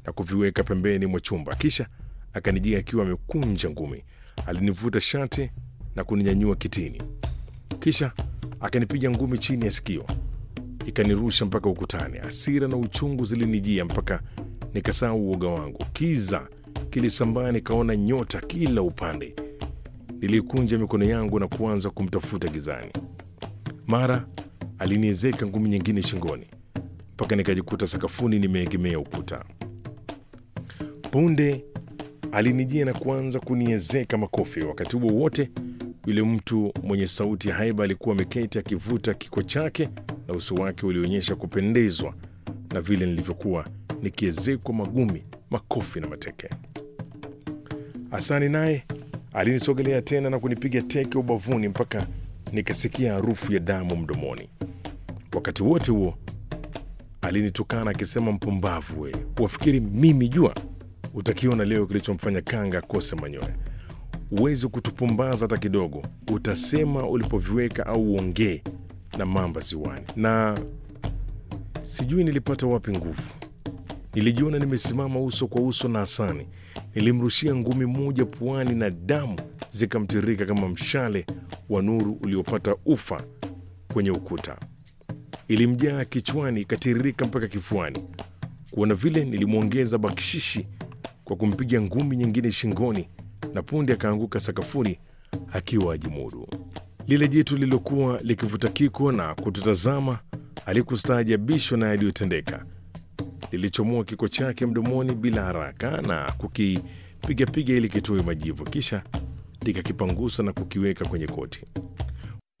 na kuviweka pembeni mwa chumba, kisha akanijia akiwa amekunja ngumi. Alinivuta shati na kuninyanyua kitini, kisha akanipiga ngumi chini ya sikio, ikanirusha mpaka ukutani. Hasira na uchungu zilinijia mpaka nikasahau uoga wangu. Kiza kilisambaa, nikaona nyota kila upande. Nilikunja mikono yangu na kuanza kumtafuta gizani. Mara aliniezeka ngumi nyingine shingoni mpaka nikajikuta sakafuni nimeegemea ukuta. Punde alinijia na kuanza kuniezeka makofi. Wakati huo wote, yule mtu mwenye sauti ya haiba alikuwa ameketi akivuta kiko chake, na uso wake ulionyesha kupendezwa na vile nilivyokuwa nikiezekwa magumi, makofi na mateke. Hasani naye alinisogelea tena na kunipiga teke ubavuni mpaka nikasikia harufu ya damu mdomoni. Wakati wote huo alinitukana akisema, mpumbavu wewe, wafikiri mimi jua? Utakiona leo kilichomfanya kanga akose manyoya. Uwezi kutupumbaza hata kidogo, utasema ulipoviweka au uongee na mamba ziwani. Na sijui nilipata wapi nguvu. Nilijiona nimesimama uso kwa uso na Hasani. Nilimrushia ngumi moja puani na damu zikamtirika kama mshale wa nuru uliopata ufa kwenye ukuta. Ilimjaa kichwani ikatiririka mpaka kifuani. Kuona vile, nilimwongeza bakshishi kwa kumpiga ngumi nyingine shingoni, na punde akaanguka sakafuni akiwa ajimudu. Lile jitu lililokuwa likivuta kiko na kututazama alikustaajabishwa na yaliyotendeka. Lilichomoa kiko chake mdomoni bila haraka na kukipigapiga ili kitoe majivu, kisha likakipangusa na kukiweka kwenye koti.